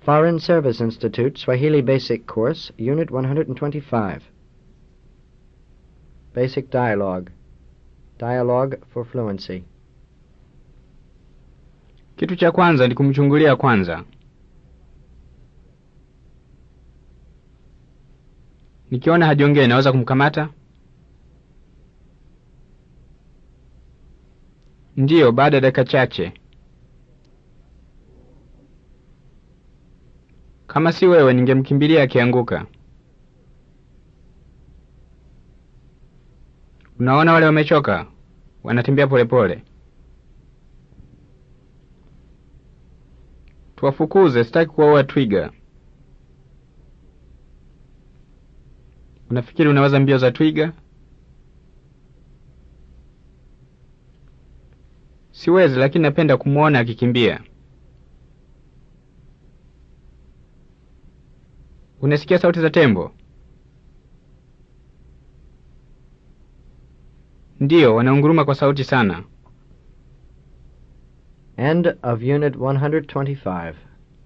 Foreign Service Institute Swahili Basic Course, Unit 125. Basic Dialogue. Dialogue for Fluency. Kitu cha kwanza ni kumchungulia kwanza. Nikiona hajongei naweza kumkamata? Ndiyo, baada ya dakika chache. Kama si wewe, ningemkimbilia akianguka. Unaona wale wamechoka, wanatembea polepole. Tuwafukuze, sitaki kuwaua twiga. Unafikiri unaweza mbio za twiga? Siwezi, lakini napenda kumwona akikimbia. Unasikia sauti za tembo? Ndiyo, wanaunguruma kwa sauti sana. End of Unit 125.